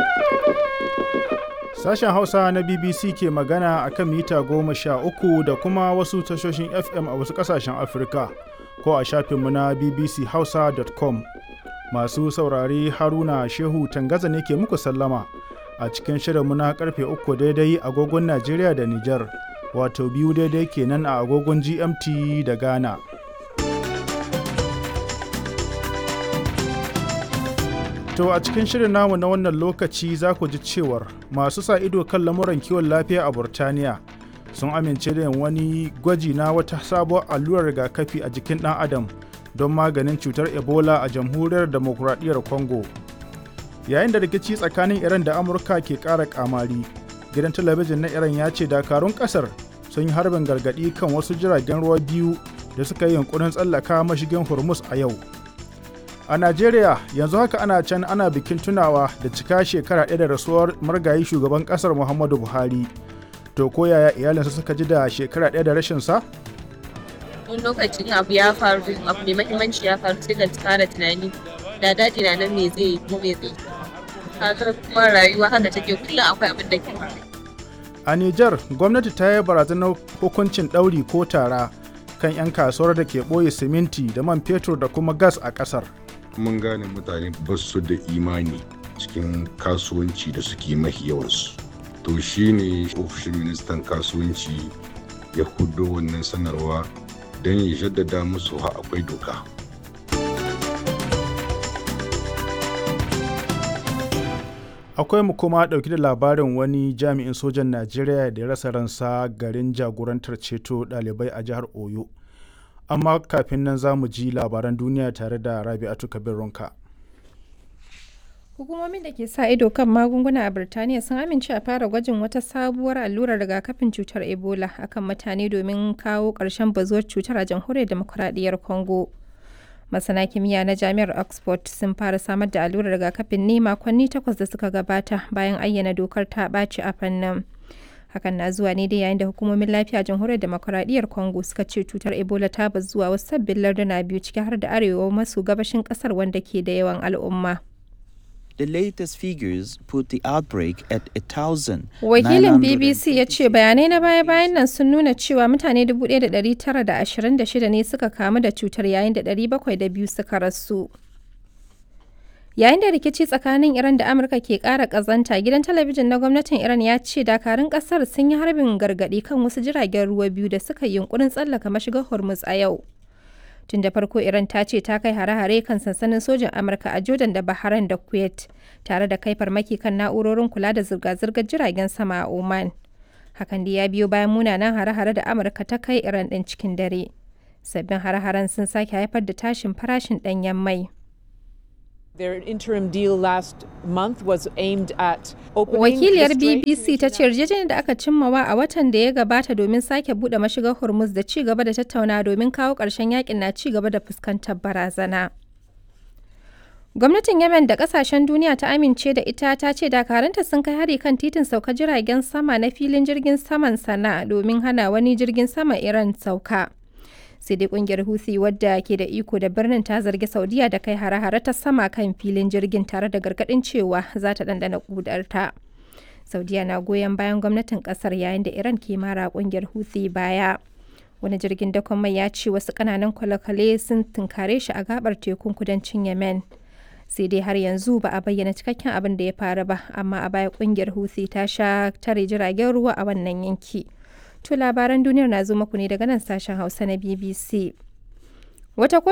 Sashen Hausa na BBC ke magana a kan mita goma sha uku da kuma wasu tashoshin FM a wasu ƙasashen Afirka ko a shafinmu na bbchausa.com. Masu saurare Haruna Shehu Tangaza ne ke muku sallama a cikin shirinmu na karfe uku daidai agogon Najeriya da Nijar, wato biyu daidai kenan a agogon GMT da Ghana. To a cikin shirin namu na wannan lokaci za ku ji cewar masu sa ido kan lamuran kiwon lafiya a Burtaniya sun amince da yin wani gwaji na wata sabuwar allurar rigakafi a jikin ɗan adam don maganin cutar Ebola a jamhuriyar demokuraɗiyyar Congo. Yayin da rikici tsakanin Iran da Amurka ke ƙara ƙamari, gidan talabijin na Iran ya ce dakarun ƙasar sun yi harbin gargaɗi kan wasu jiragen ruwa biyu da suka yi yunkurin tsallaka mashigin Hormuz a yau. A Najeriya yanzu haka ana can ana bikin tunawa da cika shekara ɗaya da rasuwar margayi shugaban ƙasar Muhammadu Buhari. To ko yaya iyalinsa suka ji da shekara ɗaya da rashin sa? Wani lokacin abu ya faru abu mai mahimmanci ya faru sai ka fara tunani da daɗi na nan me zai yi ko me zai Kakar kuma rayuwa haka take kullum akwai abin da ke faru. A Nijar gwamnati ta yi barazanar hukuncin ɗauri ko tara kan 'yan kasuwar da ke ɓoye siminti da man fetur da kuma gas a ƙasar. mun gane mutane ba su da imani cikin kasuwanci da suke mafi yawansu to shine ofishin ministan kasuwanci ya hudo wannan sanarwa don ya jaddada musu ha akwai doka Akwai mu kuma ɗauki da labarin wani jami'in sojan Najeriya da ya rasa ransa garin jagorantar ceto ɗalibai a jihar Oyo. amma kafin nan za mu ji labaran duniya tare da rabi'atu kabir ronka hukumomin da ke sa ido kan magunguna a birtaniya sun amince a fara gwajin wata sabuwar allurar rigakafin cutar ebola akan mutane domin kawo ƙarshen bazuwar cutar a jamhuriyar demokuraɗiyyar congo masana kimiyya na jami'ar oxford sun fara samar da allurar rigakafin ne makonni takwas da suka gabata bayan ayyana dokar ta ɓaci a fannin hakan na zuwa ne dai yayin da hukumomin lafiya jamhuriyar demokuraɗiyyar congo suka ce cutar ebola ta bazu zuwa wasu sabbin larduna biyu ciki har da arewa maso gabashin kasar wanda ke da yawan al'umma The latest figures put the outbreak at a thousand. Wakilin BBC ya ce bayanai na baya-bayan nan sun nuna cewa mutane 1,926 ne suka kamu da cutar yayin da 702 suka rasu. Yayin da rikici tsakanin Iran da Amurka ke ƙara ƙazanta, gidan talabijin na gwamnatin Iran ya ce dakarun ƙasar sun yi harbin gargaɗi kan wasu jiragen ruwa biyu da suka yi yunkurin tsallaka mashigar Hormuz a yau. Tun da farko Iran ta ce ta kai hare-hare kan sansanin sojin Amurka a Jordan da Bahrain da Kuwait, tare da kai farmaki kan na'urorin kula da zirga-zirgar jiragen sama a Oman. Hakan da ya biyo bayan munanan hare-hare da Amurka ta kai Iran ɗin cikin dare. Sabbin hare-haren sun sake haifar da tashin farashin ɗanyen mai. Their interim deal last month was aimed at Wakiliyar BBC ta ce yarjejeniyar da aka cimmawa a watan da ya gabata domin sake bude mashigar Hormuz da ci gaba da tattauna domin kawo ƙarshen yakin na ci gaba da fuskantar barazana. Gwamnatin Yemen da kasashen duniya ta amince da ita ta ce dakaranta sun kai hari kan titin sauka jiragen sama na filin jirgin saman sana domin hana wani jirgin sama Iran sauka. sai dai kungiyar Houthi wadda ke da iko da birnin ta zargi Saudiya da kai hare-hare ta sama kan filin jirgin tare da gargadin cewa za ta dandana kudarta. Saudiya na goyon bayan gwamnatin kasar yayin da Iran ke mara kungiyar Houthi baya. Wani jirgin dakon mai ya ce wasu kananan kwale-kwale sun tunkare shi a gabar tekun kudancin Yemen. Sai dai har yanzu ba a bayyana cikakken abin da ya faru ba, amma a baya kungiyar Houthi ta sha tare jiragen ruwa a wannan yanki. To labaran duniyar na zo muku ne daga nan sashen Hausa na BBC. Wata